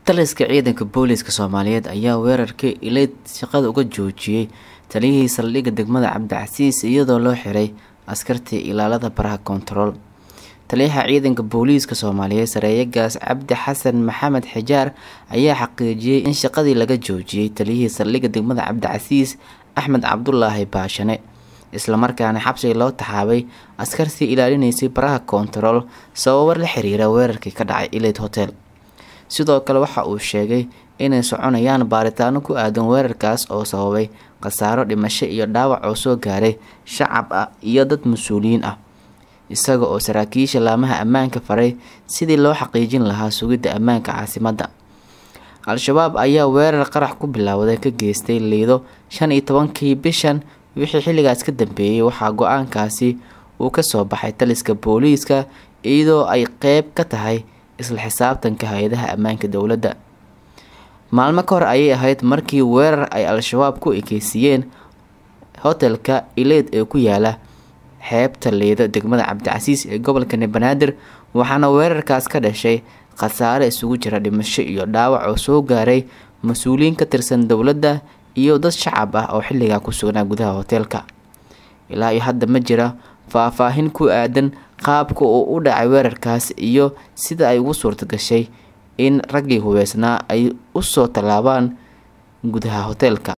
taliska ciidanka booliiska soomaaliyeed ayaa weerarkii ileyd shaqada uga joojiyey taliyihii saldhigga degmada cabdicasiis iyadoo loo xiray askartii ilaalada baraha kontarool taliyaha ciidanka booliiska soomaaliyeed sareeyagaas cabdi xasan maxamed xijaar ayaa xaqiijiyey in shaqadii laga joojiyey taliyihii saldhigga degmada cabdicasiis axmed cabdulaahi baashane islamarkaana xabsiga loo taxaabay askartii ilaalinaysay baraha kontarool sababo la xiriira weerarkii ka dhacay ileyd hotel sidoo kale waxa uu sheegay inay soconayaan baaritaano ku aadan weerarkaas oo sababay khasaaro dhimasho iyo dhaawac oo soo gaaray shacab ah iyo dad mas-uuliyiin ah isaga oo saraakiisha laamaha ammaanka faray sidii loo xaqiijin lahaa sugidda ammaanka caasimadda al-shabaab ayaa weerar qarax ku bilowday ka geystay liido shan iyo tobankii bishan wixii xilligaas ka dambeeyey waxaa go-aankaasi uu kasoo baxay taliska booliiska iyadoo ay qeyb ka tahay isla xisaabtanka hay-adaha ammaanka dowladda maalmo ka hor ayay ahayd markii weerar ay al-shabaab ku ekeysiiyeen hotelka ileyd ee ku yaala xeebta liido degmada cabdicasiis ee gobolka banaadir waxaana weerarkaas ka dhashay khasaare isugu jira dhimasho iyo dhaawac oo soo gaaray mas-uuliyiin ka tirsan dowladda iyo dad shacab ah oo xilligaa ku sugnaa gudaha hoteelka ilaa iyo hadda ma jira faahfaahin ku aadan qaabka uu u dhacay weerarkaas iyo sida ay ugu suurta gashay in raggii hubeysnaa ay usoo tallaabaan gudaha hoteelka